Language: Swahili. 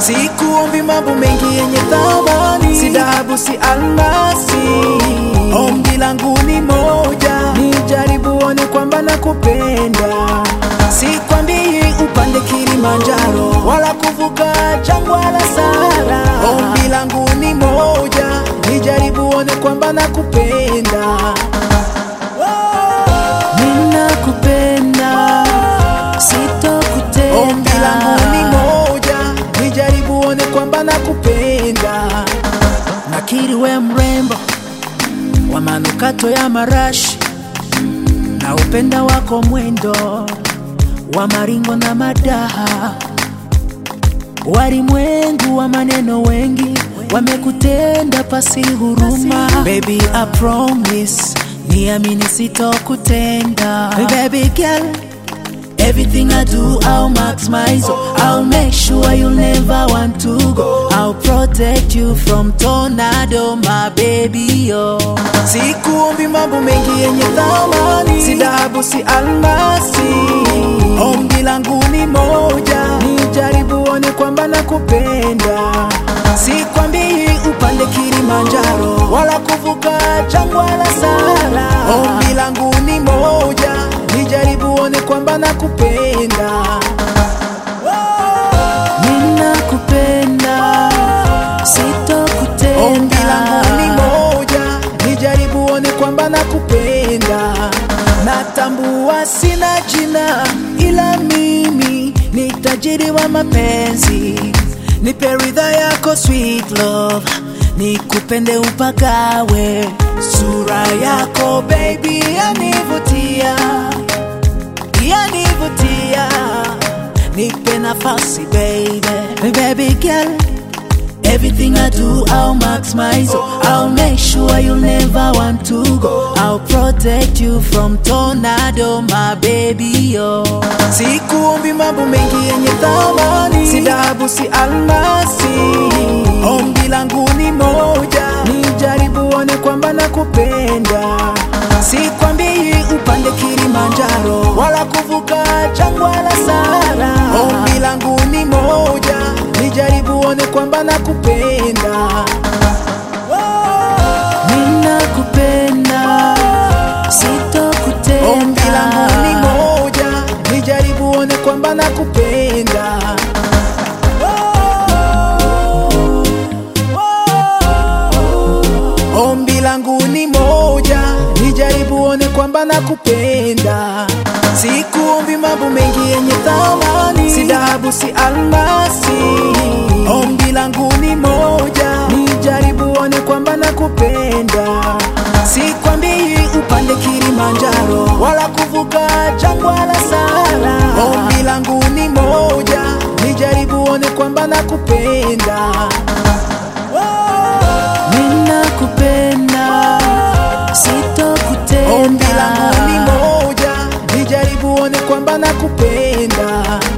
Sikuombi mambo mengi yenye thamani, si dhahabu, si almasi. Ombi langu ni moja, nijaribu one kwamba nakupenda. Sikwambii upande Kilimanjaro wala kuvuka jangwa la Sahara. Ombi langu ni moja, nijaribu one kwamba nakupenda. Ninakupenda, sitokutenda. Ombi langu ni moja, nijaribu one kwamba nakupenda. Nakiri we mrembo wa manukato ya marashi na upenda wako mwendo wa maringo na madaha. Walimwengu wa maneno wengi wamekutenda pasi huruma. Baby, I promise, niamini sitokutenda. Baby girl, Everything I do, I'll maximize. I'll make sure you'll never want to go. I'll protect you from tornado, my baby. Oh, Sikuombi mambo mengi yenye thamani, si dhahabu, si almasi. Ombi langu ni moja, nijaribu one kwamba nakupenda. Sikwambii upande Kilimanjaro wala kuvuka jangwa la Sahara. Ombi langu ni moja, nijaribu one kwamba nakupenda. ninakupenda, sitokutenda. Ombi langu ni moja, nijaribu one kwamba nakupenda. Natambua sina jina, ila mimi ni tajiri wa mapenzi. Nipe ridha yako sweet love, nikupende upagawe. Sura yako baby yanivutia, yanivutia. Nipe nafasi baby, baby girl. Everything I do, I'll maximize. I'll make sure you'll never want to go. I'll protect you from tornado, my baby. Oh. Sikuombi mambo mengi yenye thamani, si dhahabu, si almasi. Ombi langu ni moja, nijaribu one kwamba nakupenda. Sikwambii upande Kilimanjaro wala kuvuka jangwa la Sahara. Ombi langu ni moja, nijaribu one kwamba nakupenda. Ninakupenda, sitokutenda. Ombi langu ni moja, nijaribu one kwamba nakupenda. Ombi langu ni moja, nijaribu one kwamba nakupenda. Sikuombi mambo mengi yenye thamani, si dhahabu, si almasi. Ombi langu ni moja, nijaribu one kwamba nakupenda. Sikwambii upande Kilimanjaro wala kuvuka jangwa la Sahara. Ombi langu ni moja, nijaribu one kwamba nakupenda. Ninakupenda, sitokutenda. Ombi langu ni moja, nijaribu one kwamba nakupenda.